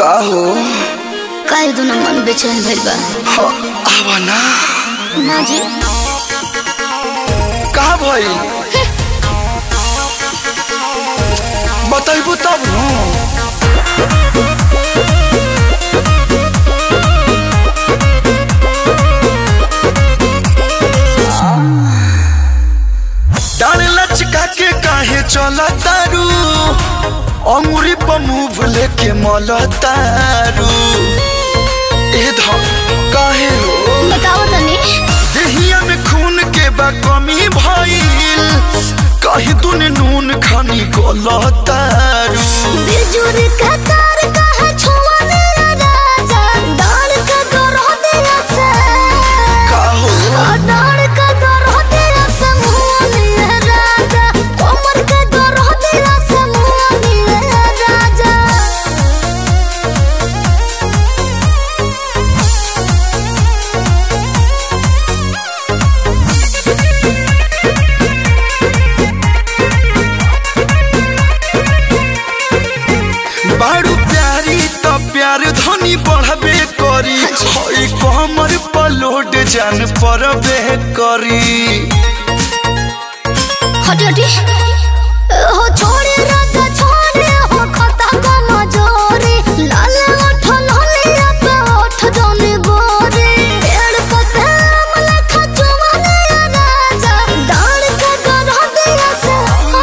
का हो काहे दुनो मन बेचैन भइल बा ह, आवा ना ना जी का भइल बताइबू तब न डाल लचका के काहे चल तारू अंगुरी पर मुंह लेके मल तारू ए ध काहे हो बताओ तनी देहिया में खून के बा कमी भइल कहीं तूने नून खानी गलतारू बिजुर का तार कहे छुआ मेरा राजा डाल का गरो दिया से का हो डाल का गरो दिया से मुआ मेरा राजा कोमर का गरो दिया से मुआ मेरा राजा बारू प्यारी त प्यार धनी बढ़बे करी हई कमर पर लोड जान परबे करी हटी हटी हो छोड़े राजा छोड़े हो खता को मजोरी लाल ओठ लालिया पे ओठ जाने गोरी पेड़ को तेम लखा चुमाने राजा डाल का गरो दिया से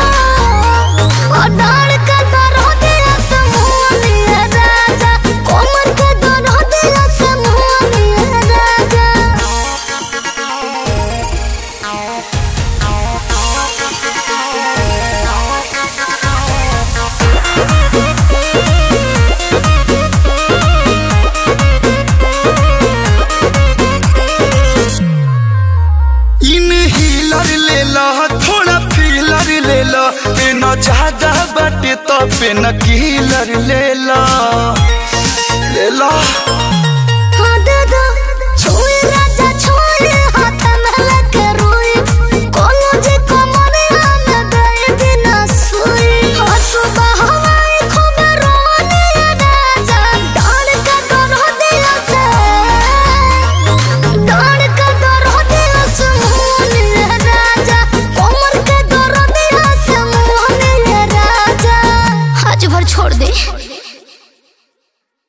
ओ डाल का गरो दिया से मुआ राजा कोमर का गरो दिया से मुआ राजा इन हीलर ले ला थोड़ा फीलर ले ला पेन ज्यादा बाटे तो पेन कीलर ले ला ले ला